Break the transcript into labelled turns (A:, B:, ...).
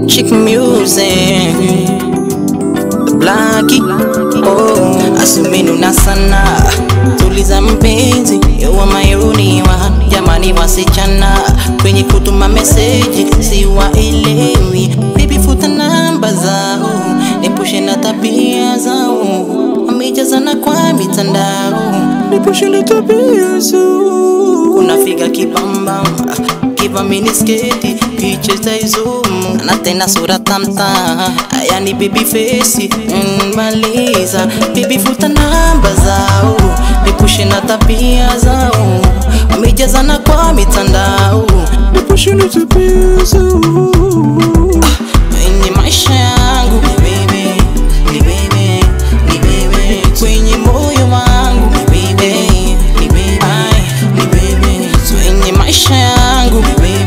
A: Chick music Blackie oh, asumenuna sana tuliza mpenzi wa mayuni wa jamani wasichana kwenye kutuma meseji siwaelewi bibi futa namba zao nipushe na tabia zao wamejazana kwa mitandao nipushe na tabia zao unafiga kibamba kiva minisketi picha zaizumu na tena sura tamta yani baby face mm, maliza bibi futa namba zao nipushe na tabia zao wamejazana kwa mitandao nipushe na tabia zao kwenye maisha yangu ni wewe, ni wewe, ni wewe. kwenye moyo wangu ni wewe, ni wewe, ai, ni wewe. kwenye maisha yangu ni wewe,